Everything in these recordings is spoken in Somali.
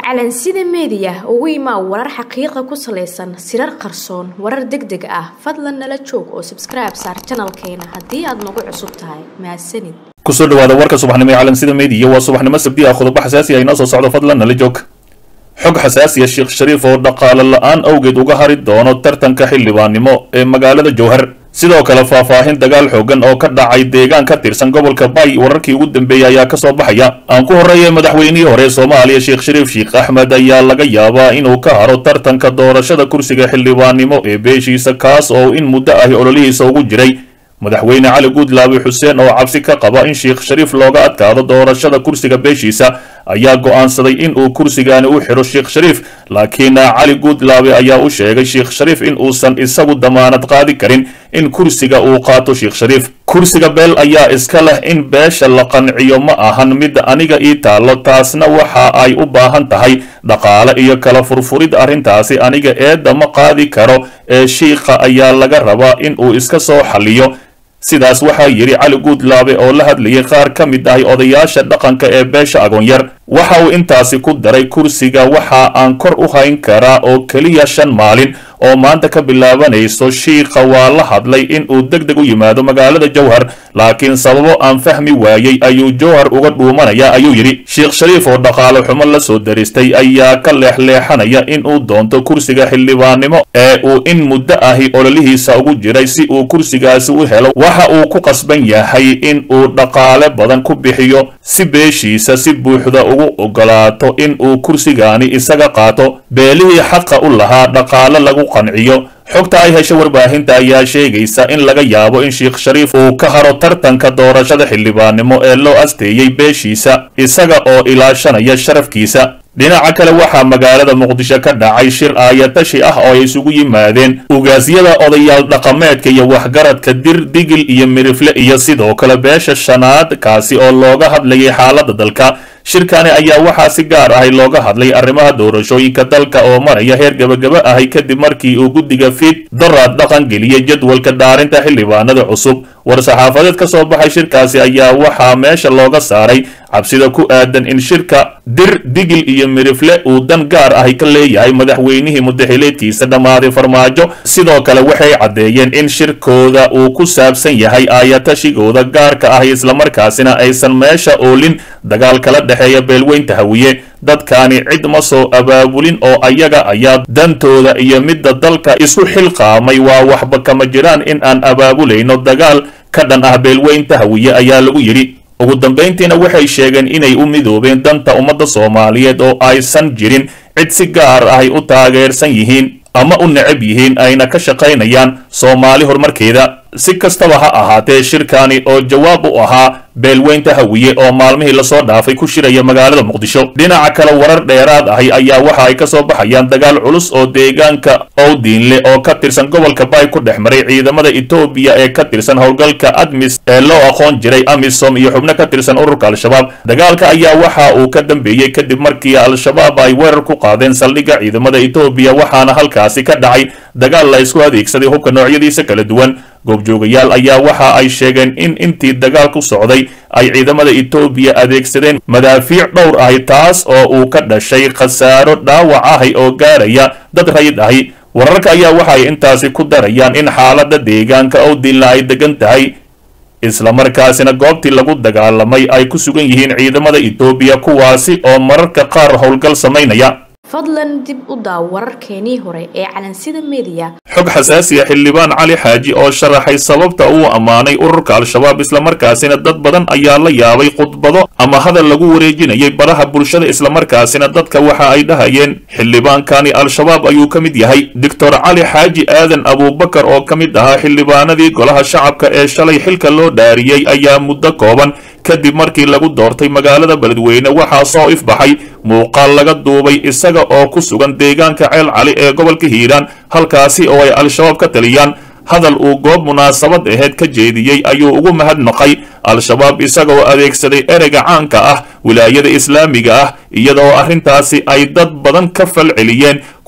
calansida meediya ugu imaa warar xaqiiqa ku salaysan sirar qarsoon warar deg deg ah fadlan nala joog oo sabskribe saar janalkeena haddii aad nagu cusub tahay mahadsanid kusoo dhawaada warka subaxnimo ee calansida meediya waa subaxnimo sabdi ah qodobo xasaasi ah inoo soo socdo fadlan nala joog xog xasaasiya sheekh shariif oo dhaqaale la-aan awgeed uga hari doono tartanka xildhibaannimo ee magaalada jowhar sidoo kale faahfaahin dagaal xoogan oo ka dhacay deegaan ka tirsan gobolka bay wararkii ugu dambeeyey ayaa kasoo baxaya aan ku horreeya madaxweynihii hore ee soomaaliya sheekh shariif sheekh axmed ayaa laga yaabaa inuu ka haro tartanka doorashada kursiga xildhibaannimo ee beeshiisa kaas oo in muddo ahi ololihiisa ugu jiray madaxweyne cali guudlaabi xuseen oo cabsi ka qaba in sheekh shariif looga adkaado doorashada kursiga beeshiisa ayaa go'aansaday in uu kursigaani u xidho sheekh shariif laakiin cali guudlaabe ayaa u sheegay sheekh shariif in uusan isagu damaanad qaadi karin in kursiga uu qaato sheekh shariif kursiga beel ayaa iska leh in beesha la qanciyo ma ahan mid aniga ii taallo taasna waxa ay u baahan tahay dhaqaale iyo kala furfurid arrintaasi aniga eedda ma qaadi karo ee shiikha ayaa laga rabaa in uu iska soo xalliyo sidaas waxaa yidhi cali guudlaabe oo la hadlayay qaar ka mid ahi odayaasha dhaqanka ee beesha agoonyar waxa uu intaasi ku daray kursiga waxa aan kor u hayn karaa oo keliya shan maalin oo maanta ka bilaabanayso shiikha waa la hadlay in uu deg deg u yimaado magaalada jowhar laakiin sababo aan fahmi waayey ayuu jowhar uga dhuumanaya ayuu yidhi sheekh shariif oo dhaqaale xumo la soo daristay ayaa ka leexleexanaya in uu doonto kursiga xildhibaannimo ee uu in muddo ahi ololihiisa ugu jiray si uu kursigaasi u helo waxa uu ku qasban yahay in uu dhaqaale badan ku bixiyo si beeshiisa si buuxda ugu ogolaato in uu kursigaani isaga qaato beelihii xaqa u lahaa dhaqaale lagu qanciyo xogta ay hesho warbaahinta ayaa sheegaysa in laga yaabo in sheekh shariif uu ka haro tartanka doorashada xildhibaannimo ee loo asteeyey beeshiisa isaga oo ilaashanaya sharafkiisa dhinaca kale waxaa magaalada muqdisho ka dhacay shir aayatashi ah oo ay isugu yimaadeen ugaasyada odayaal dhaqameedka iyo waxgaradka dir digil iyo mirifle iyo sidoo kale beesha shanaad kaasi oo looga hadlayay xaaladda dalka shirkani ayaa waxaa si gaar ahay looga hadlay arrimaha doorashooyinka dalka oo maraya heer gebagaba ahay kadib markii uu guddiga fiid daraad dhaqan geliyey jadwalka dhaarinta xildhibaanada cusub war-saxaafadeed ka soo baxay shirkaasi ayaa waxaa meesha looga saaray cabsida ku aadan in shirka dir digil iyo mirifle uu dan gaar ahi ka leeyahay madaxweynihii mudaxileedkiisa dhammaaday farmaajo sidoo kale waxay caddeeyeen in shirkooda uu ku saabsan yahay aayatashigooda gaarka ah islamarkaasina aysan meesha oolin dagaal kala dhexeeya beelweynta hawiye dadkaani cid ma soo abaabulin oo ayaga ayaa dantooda iyo midda dalka isu xilqaamay waa waxba kama jiraan in aan abaabulayno dagaal ka dhan ah beelweynta hawiye ayaa lagu yidhi ugu dambayntiina waxay sheegeen inay u midoobeen danta ummadda soomaaliyeed oo aysan jirin cid si gaar ahay u taageersan yihiin ama u necab yihiin ayna ka shaqaynayaan soomaali horumarkeeda si kastaba ha ahaatee shirkani oo jawaab u ahaa beelweynta hawiye oo maalmihii lasoo dhaafay ku shiraya magaalada muqdisho dhinaca kale warar dheeraad ahi ayaa waxa ay ka soo baxayaan dagaal culus oo deegaanka owdiinle oo ka tirsan gobolka bay ku dhex maray ciidamada etoobiya ee ka tirsan howlgalka admis ee loo aqoon jiray amisom iyo xubno ka tirsan ururka al-shabaab dagaalka ayaa waxa uu ka dambeeyey kadib markii al-shabaab ay weerar ku qaadeen saldhigga ciidamada etoobiya waxaana halkaasi ka dhacay dagaal la isku adeegsaday hubka noocyadiisa kala duwan goobjoogayaal ayaa waxa ay sheegeen in intii dagaal ku socday ay ciidamada etoobiya adeegsadeen madaafiic dhowr ahi taas oo uu ka dhashay khasaaro dhaawac ahi oo gaaraya dad rayid ahi wararka ayaa waxay intaasi ku darayaan in xaaladda deegaanka owdinla ay degan tahay islamarkaasina goobtii lagu dagaalamay ay ku sugan yihiin ciidamada etoobiya kuwaasi oo mararka qaar howlgal samaynaya fadlan dib u daaw wararkeenii hore ee calansida meediya xog xasaasiya xildhibaan cali xaaji oo sharaxay sababta uu ammaanay ururka al-shabaab islamarkaasina dad badan ayaa la yaabay khudbado ama hadal lagu wareejinayay baraha bulshada islamarkaasina dadka waxa ay dhahayeen xildhibaankani al-shabaab ayuu ka mid yahay doctor cali xaaji aadan abuubakar oo ka mid ahaa xildhibaanadii golaha shacabka ee shalay xilka loo dhaariyey ayaa muddo kooban kadib markii lagu doortay magaalada beledweyne waxaa soo ifbaxay muuqaal laga duubay isaga oo ku sugan deegaanka ceel cali ee gobolka hiiraan halkaasi oo ay al-shabaab ka taliyaan hadal uu goob munaasabad aheyd ka jeediyey ayuu ugu mahadnaqay al-shabaab isagaoo adeegsaday ereyga caanka ah wilaayada islaamiga ah iyadoo arrintaasi ay dad badan ka fal celiyeen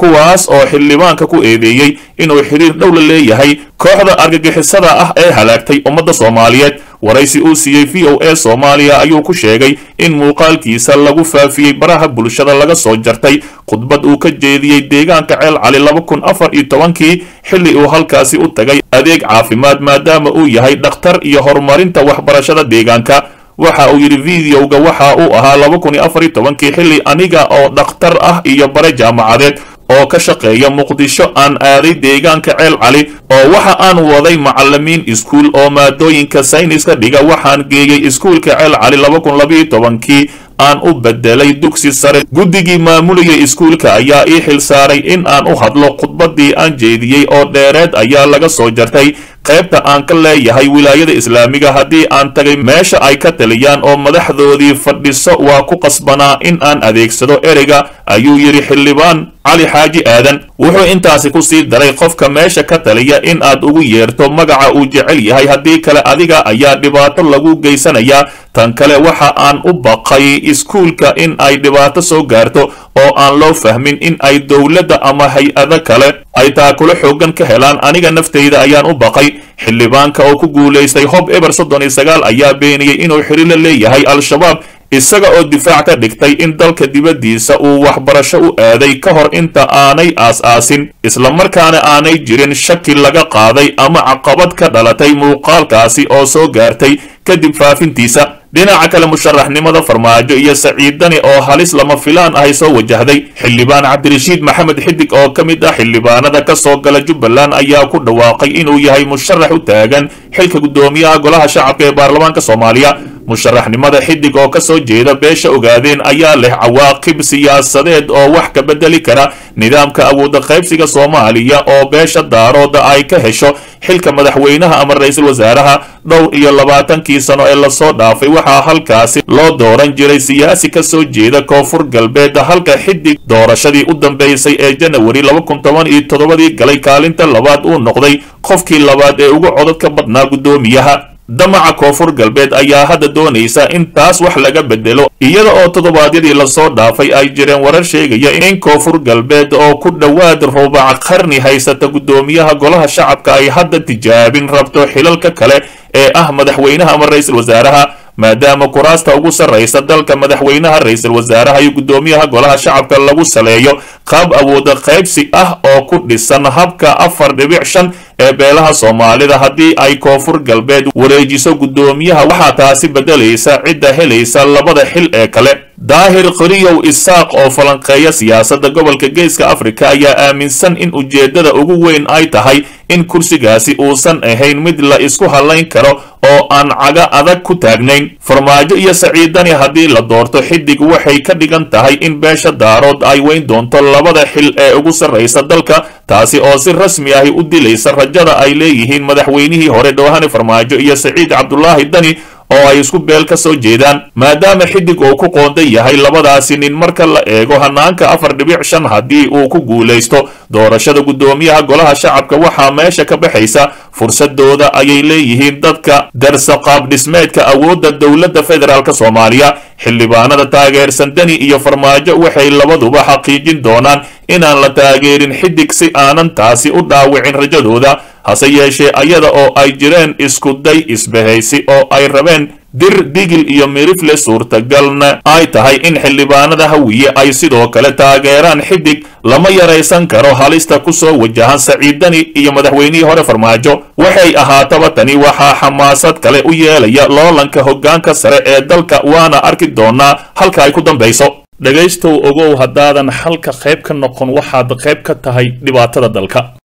kuwaas oo xildhibaanka ku eedeeyey inuu xiriir dhow la leeyahay kooxda argagixisada ah ee halaagtay ummadda soomaaliyeed waraysi uu siiyey v o a soomaaliya ayuu ku sheegay in muuqaalkiisa lagu faafiyey baraha bulshada laga soo jartay khudbad uu ka jeediyey deegaanka ceel cali laba kun afar iyo tobankii xilli uu halkaasi u tagay adeeg caafimaad maadaama uu yahay dhakhtar iyo horumarinta waxbarashada deegaanka waxa uu yidhi videoga waxa uu ahaa laba kun iyo afar iyo tobankii xilli aniga oo dhakhtar ah iyo bare jaamacadeed oo ka shaqeeya muqdisho aan aaday deegaanka ceel cali oo waxa aan waday macalimiin iskuul oo maadooyinka sayniska dhiga waxaan geeyey iskuulka ceel cali laba kun labaiyo tobankii aan u bedelay dugsi sare guddigii maamulayay iskuulka ayaa ii xil saaray in aan u hadlo khudbaddii aan jeediyey oo dheereed ayaa laga soo jartay qaybta aan ka leeyahay wilaayada islaamiga haddii aan tagay meesha ay ka taliyaan oo madaxdoodii fadhiso waa ku qasbanaa in aan adeegsado ereyga ayuu yidhi xildhibaan cali xaaji aadan wuxuu intaasi ku sii daray qofka meesha ka taliya in aad ugu yeerto magaca uu jecel yahay haddii kale adiga ayaa dhibaato lagu geysanayaa tan kale waxa aan u baqay iskuulka in ay dhibaato soo gaarto oo aan loo fahmin in ay dowladda ama hay-ado kale ay taakulo xoogan ka helaan aniga naftayda ayaan u baqay xildhibaanka oo ku guulaystay hob eber soddon iyo sagaal ayaa beeniyey inuu xiri la leeyahay al-shabaab isaga oo difaac ka dhigtay in dalka dibaddiisa uu waxbarasho u aaday ka hor inta aanay aas-aasin islamarkaana aanay jirin shaki laga qaaday ama caqabad ka dhalatay muuqaalkaasi oo soo gaartay kadib faafintiisa dhinaca kale musharaxnimada farmaajo iyo saciidani oo halis lama filaan ahay soo wajahday xildhibaan cabdirashiid maxamed xidig oo ka mid ah xildhibaanada ka soo gala jubbaland ayaa ku dhawaaqay inuu yahay musharax u taagan xilka guddoomiyaha golaha shacabka ee baarlamaanka soomaaliya musharaxnimada xidig oo ka soo jeeda beesha ogaadeen ayaa leh cawaaqib siyaasadeed oo wax ka bedeli kara nidaamka awooda qaybsiga soomaaliya oo beesha daarooda ay ka hesho xilka madaxweynaha ama ra-iisul wasaaraha dhowr iyo labaatankii sano ee lasoo dhaafay waxaa halkaasi loo dooran jiray siyaasi ka soo jeeda koonfur galbeed halka xidig doorashadii u dambeysay ee janawari laba kun toban iyo toddobadii galay kaalinta labaad uu noqday qofkii labaad ee ugu codad ka badnaa guddoomiyaha damaca koonfur galbeed ayaa hadda doonaysa in taas wax laga bedelo iyada oo toddobaadyadii lasoo dhaafay ay jireen warar sheegaya in koonfur galbeed oo ku dhowaad rubac qarni haysata guddoomiyaha golaha shacabka ay hadda tijaabin rabto xilalka kale ee ah madaxweynaha ama ra-iisul wasaaraha maadaama kuraasta ugu sarraysa dalka madaxweynaha ra-iisul wasaaraha iyo guddoomiyaha golaha shacabka lagu saleeyo qaab awooda qaybsi ah oo ku dhisan habka afar dhibic shan ee beelaha soomaalida haddii ay koonfur galbeed wareejiso guddoomiyaha waxaa taasi beddelaysa cidda helaysa labada xil ee kale daahir qoriyow isaaq oo falanqeeya siyaasadda gobolka geeska afrika ayaa aaminsan in ujeeddada ugu weyn ay tahay in kursigaasi uusan ahayn mid la isku hadlayn karo oo aan caga adag ku taagnayn farmaajo iyo saciidani haddii la doorto xidig waxay ka dhigan tahay in beesha daarood ay weyn doonto labada xil ee ugu sarraysa dalka taasi oo si rasmi ahi u dilaysa rajada ay leeyihiin madaxweynihii hore dhoohane farmaajo iyo saciid cabdulaahi dani oo ay isku beel ka soo jeedaan maadaama xidig uu ku qoondan yahay labadaasi nin marka la eego hanaanka afar dhibic shan haddii uu ku guulaysto doorashada guddoomiyaha golaha shacabka waxaa meesha ka baxaysa fursadooda ayay leeyihiin dadka darsa qaab dhismeedka awoodda dowladda federaalk soomaaliya xildhibaanada taageersan deni iyo farmaajo waxay labaduba xaqiijin doonaan inaan la taageerin xidig si aanan taasi u dhaawicin rajadooda hase yeeshee ayada oo ay jireen iskuday isbahaysi oo ay rabeen dir digil iyo mirifle suurtagalna ay tahay in xildhibaanada hawiye ay sidoo kale taageeraan xidig lama yaraysan karo halista ku soo wajahan saciidani iyo madaxweynihii hore farmaajo waxay ahaataba tani waxaa xamaasad kale u yeelaya loolanka hoggaanka sare ee dalka waana arki doonaa halka ay ku dambayso dhegaystow ogow haddaadan xalka qayb ka noqon waxaad qayb ka tahay dhibaatada dalka